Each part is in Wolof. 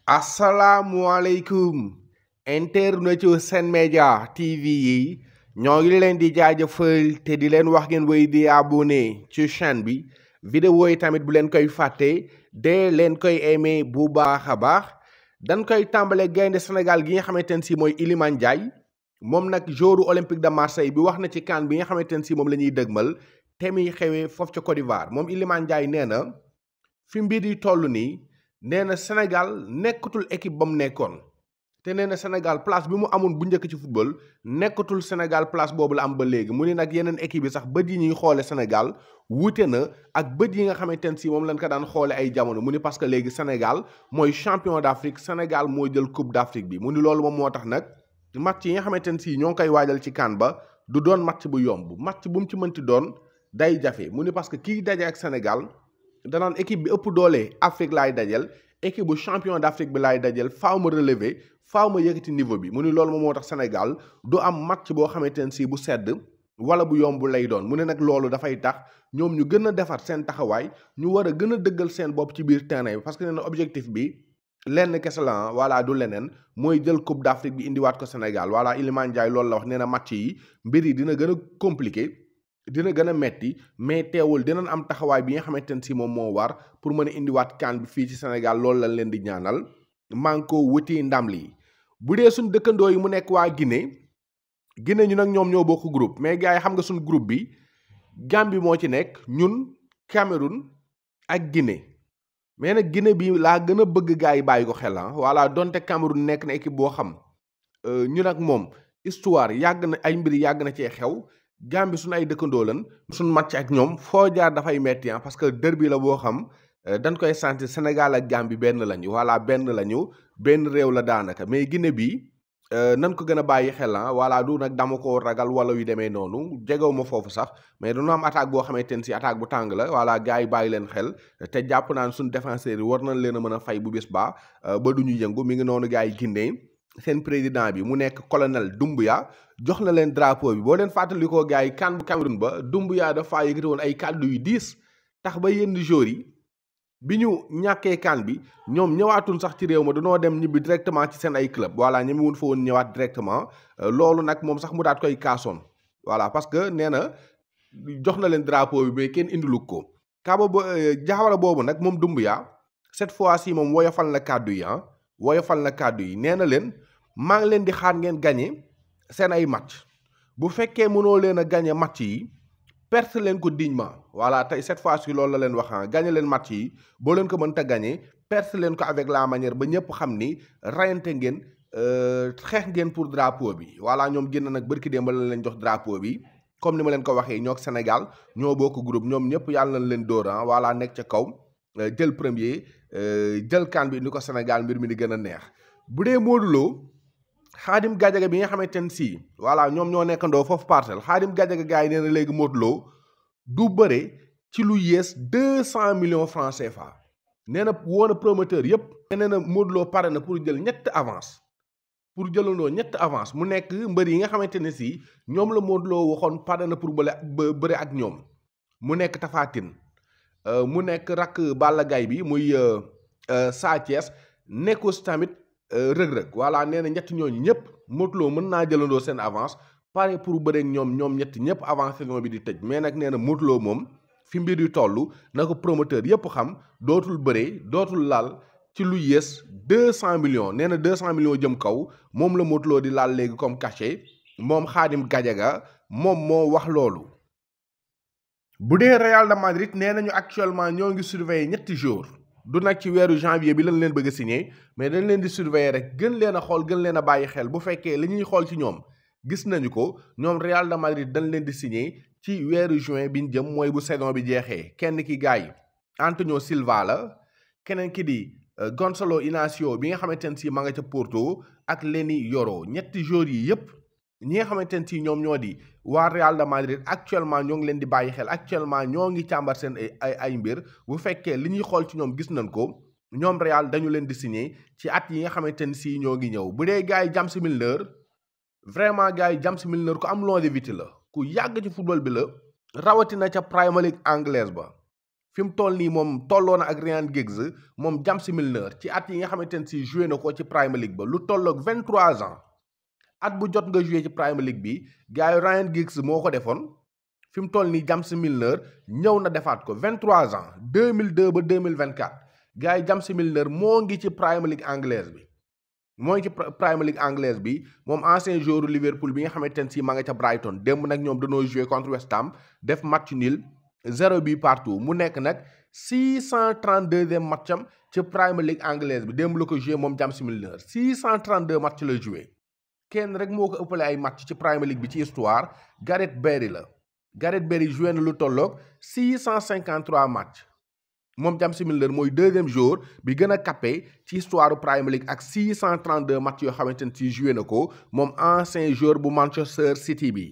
asalaamualeykum internetu Sen Média TV yi ñoo ngi leen di jaajëfal te di leen wax ngeen wéy di abonné ci chaîne bi vidéo yi tamit bu leen koy fàtte de leen koy aimé bu baax a baax dañ koy tàmbale gaynde Sénégal gi nga xamante ne si mooy Iliman Ndiaye moom nag jouru Olympique de Marseille bi wax na ci CAN bi nga xamante ne si moom la ñuy dëgmal te muy xewee foofu ca Côte d'Ivoire moom Iliman Ndiaye nee na fi mbir yi toll nii nee na Sénégal nekkatul équipe ba mu nekkoon te nee na Sénégal place bi mu amoon bu njëkk ci football nekkatul Sénégal place boobu la am ba léegi mu ni nag yeneen équipe yi sax bët yi ñuy xoole Sénégal wuute na ak bët yi nga xamante ne si moom lañ ko daan xoole ay jamono mu ni parce que léegi Sénégal mooy champion d'Afrique Sénégal moo jël coupe d'Afrique bi mu ni loolu moom moo tax nag match yi nga xamante ne si ñoo ngi koy waajal ci CAN ba du doon match bu yomb match bu mu ci mënti doon day jafe mu ni parce que kii daje ak Sénégal danaan équipe bi ëpp doole Afrique laay dajel équipe bu champion d'Afrique bi laay dajel faaw ma relever faaw ma yëkkati niveau bi mu ni loolu moom moo tax Sénégal du am match boo xamante ne si bu sedd wala bu yomb lay doon mu ne nag loolu dafay tax ñoom ñu gën a defar seen taxawaay ñu war a gën a dëggal seen bopp ci biir terrain bi parce que nee na objectif bi lenn kese la voilà du leneen mooy jël coupe d'Afrique bi indiwaat ko Sénégal voilà Iliman Ndiaye loolu la wax nee na match yi mbir yi dina gën a compliqué dina gën a metti mais teewul dinañ am taxawaay bi nga xamante ne si moom moo war pour mën a indiwaat CAN bi fii ci Sénégal loolu lañ leen di ñaanal maa ngi ko wuti ndam lii bu dee suñ dëkkandoo yi mu nekk waa Guinée Guinée ñu nag ñoom ñoo bokk groupe mais gars yi xam nga suñ groupe bi Gambie moo ci nekk ñun Cameroun ak Guinée mais nag Guinée bi laa gën a bëgg gars yi bàyyi ko xel ah voilà donte Cameroun nekk na équipe boo xam ñun ak moom histoire yàgg na ay mbir yàgg na cee xew Gambie suñu ay dëkkandoo lan suñ match ak ñoom foo jaar dafay metti ah parce que derby la boo xam dañ koy sentir Sénégal ak Gambie benn lañu voilà benn lañu benn réew la daanaka mais Guinée bi nan ko gën a bàyyi xel ah voilà du nag dama ko ragal wala yu demee noonu jegew ma foofu sax mais dañoo am attaque boo xamante ne si attaque bu tàng la voilà gars yi bàyyi leen xel te jàpp naan suñ défenseurs yi war nañ leen a mën a fay bu bis baa ba du ñu yëngu mi ngi noonu gars yi Guinée seen président bi mu nekk colonel Doumbouya jox na leen drapeau bi boo leen fàttalikoo gars yi CAN bu Cameroun ba Doumbouya dafa yëkkati woon ay kàddu yu diis tax ba yenn joueurs yi bi ñu ñàkkee CAN bi ñoom ñëwaatuñ sax ci réew ma dañoo dem ñibbi directement ci seen ay club voilà ñi mu wun fa woon ñëwaat directement loolu nag moom sax mu daat koy kaasoon voilà parce que nee na jox na leen drapeau bi mais kenn indilu ko kaaba ba jaxawara boobu nag moom Doumbouya cette fois-ci moom woyofal na kàddu yi ah woyofal na kàddu yi nee na leen maa ngi leen di xaar ngeen gagné seen ay match bu fekkee mënoo leen a gagné match yi perte leen ko dignement voilà tey cette fois-ci loolu la leen wax ah gagné leen match yi boo leen ko mënta gagné perte leen ko avec la manière ba ñëpp xam ni rayante ngeen xeex ngeen pour drapeau bi voilà ñoom génn nag bërki démb la leen jox drapeau bi comme ni ma leen ko waxee ñoo Sénégal ñoo bokk groupe ñoom ñëpp yàlla nañ leen dóor ah voilà nekk ca kaw jël premier jël CAN bi ni ko Sénégal mbir mi di gën a neex bu dee Modou Lo Xaadim Gadiaga bi nga xamante ne si voilà ñoom ñoo nekkandoo foofu parcelle Xaadim Gadiaga gars yi nee na léegi Modou Lo du bëre ci lu yées deux cent millions francs CFA nee na woon na promoteur yëpp. nee na Modou Lo pare na pour jël ñett avance pour jëlandoo ñett avance mu nekk mbër yi nga xamante ne si ñoom la Modou Lo waxoon pare na pour bële bëre ak ñoom mu nekk Tapha Tine mu nekk rakk Balla Gaye bi muy Sa Thiès nekk aussi tamit. rëg-rëg voilà nee na ñett ñooñu ñëpp Modou Lo mën naa jëlandoo seen avance pare pour bëreek ñoom ñoom ñett ñëpp avance saison bi di tëj mais nag nee na Modou Lo moom fi mbir yu toll na ko promoteur yëpp xam dootul bëree dootul laal ci lu yées deux cent millions nee na deux cent millions jëm kaw moom la Modou Lo di laal léegi comme cachet moom Xaadim Gadiaga moom moo wax loolu bu dee Real de Madrid nee nañu actuellement ñoo ngi surveiller ñetti jours du nag ci weeru janvier bi lañ leen bëgg a signé mais dañ leen di surveiller rek gën leen a xool gën leen a bàyyi xel bu fekkee li ñuy xool ci ñoom gis nañu ko ñoom Real de Madrid dañ leen di signé ci weeru juin bi ñu jëm mooy bu saison bi jeexee kenn ki gars yi Antonio Silva la keneen ki di Gonçalo Inacio bi nga xamante ne si ma nga ca Porto ak Leny Yoro ñetti joueurs yi yépp ñi nga xamante ne si ñoom ñoo di waa Real de Madrid actuellement ñoo ngi leen di bàyyi xel actuellement ñoo ngi càmbar seen ay ay mbir bu fekkee li ñuy xool ci ñoom gis nañ ko ñoom Real dañu leen di signé ci at yi nga xamante ne si ñoo ngi ñëw bu dee gars yi James Milner vraiment gars yi James Milner ku am longévité la ku yàgg ci football bi la rawatina ca Premier League anglaise ba fi mu toll nii moom tolloo na ak Ryan Giggs moom James Milner ci at yi nga xamante ne si joué na ko ci Premier League ba lu tolloog 23 ans at bu jot nga joué ci Premier League bi gars yi Ryan Giggs moo ko defoon fi mu toll nii James Milner ñëw na defaat ko 23 ans 2002 ba 2024 gars yi James Milner moo ngi ci Premier League anglaise bi. mooy ci Premier League anglaise bi moom ancien joueur Liverpool bi nga xamante ne si ma nga ca Brighton démb nag ñoom dañoo joué contre West Ham def match nul zéro but partout mu nekk nag 632e matcham ci Premier League anglaise bi démb la ko joué moom James Milner 632 match la joué kenn rek moo ko ëppale ay match ci Premier League bi ci histoire Gareth Barry la Gareth Barry joué na lu tolloog 653 match moom James Milner mooy deuxième joueur bi gën a capé ci histoire Premier League ak 632 match yoo xamante ne si joué na ko moom ancien joueur bu Manchester City bi.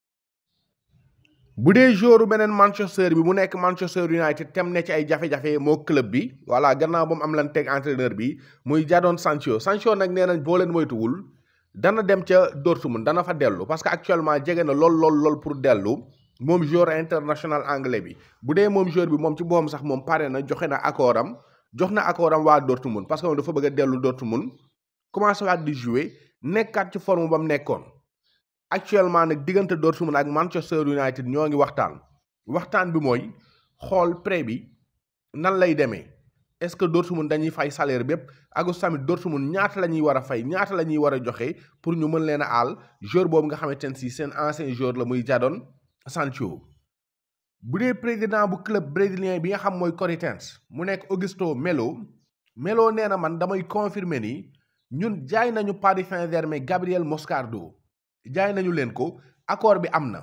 bu dee joueur beneen Manchester bi mu nekk Manchester United tem ne ci ay jafe-jafe moo club bi voilà gannaaw ba mu am lan teg entraîneur bi muy Jadon Sancho Sancho nag nee nañ boo leen moytuwul dana dem ca Dortmund dana fa dellu parce que actuellement jege na lool lool lool pour dellu. moom joueur international anglais bi bu dee moom joueur bi moom ci boppam sax moom pare na joxe na accord am jox na accord am waa Dortmund parce que moom dafa bëgg a dellu Dortmund commencé waat di jouer nekkaat ci forme ba mu nekkoon actuellement nag diggante Dortmund ak Manchester United ñoo ngi waxtaan waxtaan bi mooy xool prêt bi nan lay demee est-ce que Dortmund dañuy fay salaire bépp ak tamit Dortmund ñaata la ñuy war a fay ñaata la ñuy war a joxe pour ñu mën leen a aal joueur boobu nga xamante ne si seen ancien joueur la muy Jadon Sancho bu dee président bu club brésilien bi nga xam mooy Corinthians mu nekk Augusto Melo Melo nee na man damay confirmer ni ñun jaay nañu Paris Saint-Germain Gabriel Moscardo jaay nañu leen ko accord bi am na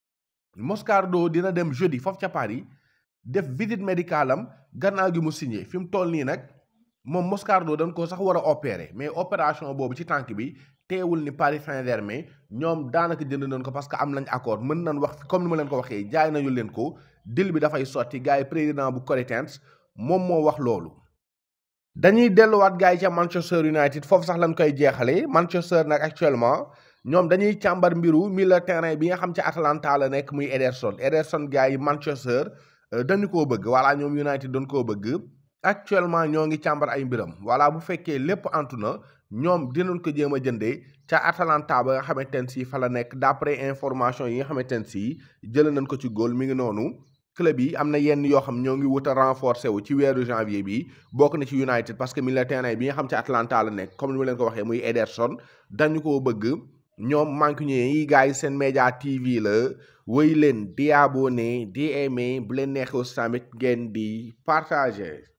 Moscardo dina dem jeudi foofu ca Paris def visite médicale am gannaaw gi mu signé fi mu toll nii nag moom Moscardo dañ ko sax war a opérer mais opération boobu ci tànk bi teewul ni Paris Saint-Germain ñoom daanaka jënd nañ ko parce que am nañ accord mën nañ wax comme ni ma leen ko waxee jaay nañu leen ko deal bi dafay sotti gars yi président bu Corinthians moom moo wax loolu. dañuy delluwaat gars yi ca Manchester United foofu sax lañ koy jeexalee Manchester nag actuellement ñoom dañuy càmbar mbiru milieu terrain bi nga xam ci Atalanta la nekk muy Ederson Ederson gars yi Manchester dañu koo bëgg voilà ñoom United dañ koo bëgg. actuellement ñoo ngi càmbar ay mbiram voilà bu fekkee lépp antu na ñoom dinañ ko jéem a jëndee ca Atalanta ba nga xamante ne si fa la nekk d'après information yi nga xamante ne si jëlee nañ ko ci góol mi ngi noonu club yi am na yenn yoo xam ñoo ngi wut a renforcer wu ci weeru janvier bi bokk na ci United parce que milieu terrain bi nga xam ci Atalanta la nekk comme ni ma leen ko waxee muy Ederson dañu koo bëgg ñoom manque ñu yi gars yi seen média TV la wéy leen di abonné di aimé bu leen neexee tamit ngeen di partager.